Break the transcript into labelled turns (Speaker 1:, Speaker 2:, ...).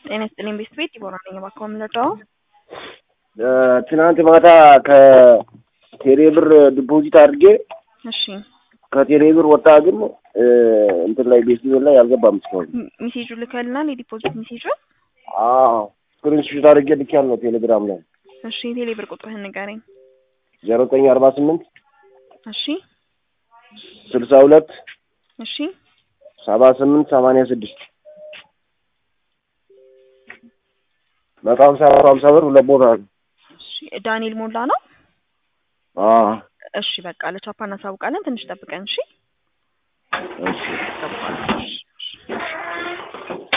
Speaker 1: ጤና ይስጥልኝ ቤት ቤት ዲቦራ ነኝ። እባክዎ የምንረዳው?
Speaker 2: ትናንት ማታ ከቴሌ ብር ዲፖዚት አድርጌ
Speaker 1: እሺ
Speaker 2: ከቴሌ ብር ወጣ፣ ግን እንትን ላይ ቤት ላይ አልገባም እስካሁን።
Speaker 1: ም- ሜሴጁ ልከልናል። የዲፖዚት ሜሴጁ።
Speaker 2: አዎ ስክሪንሾት አድርጌ ልኬያለሁ ቴሌግራም ላይ
Speaker 1: እሺ የቴሌ ብር ቁጥርህን ንገረኝ።
Speaker 2: ዜሮ ዘጠኝ አርባ ስምንት
Speaker 1: እሺ
Speaker 2: ስልሳ ሁለት
Speaker 1: እሺ
Speaker 2: ሰባ ስምንት ሰማንያ ስድስት መቶ ሀምሳ መቶ ሀምሳ ብር ሁለት ቦታ ነው።
Speaker 1: እሺ ዳንኤል ሞላ ነው።
Speaker 2: አዎ
Speaker 1: እሺ በቃ ለቻፓ እናሳውቃለን። ትንሽ ጠብቀን እሺ።
Speaker 2: እሺ
Speaker 1: ጠብቋል። እሺ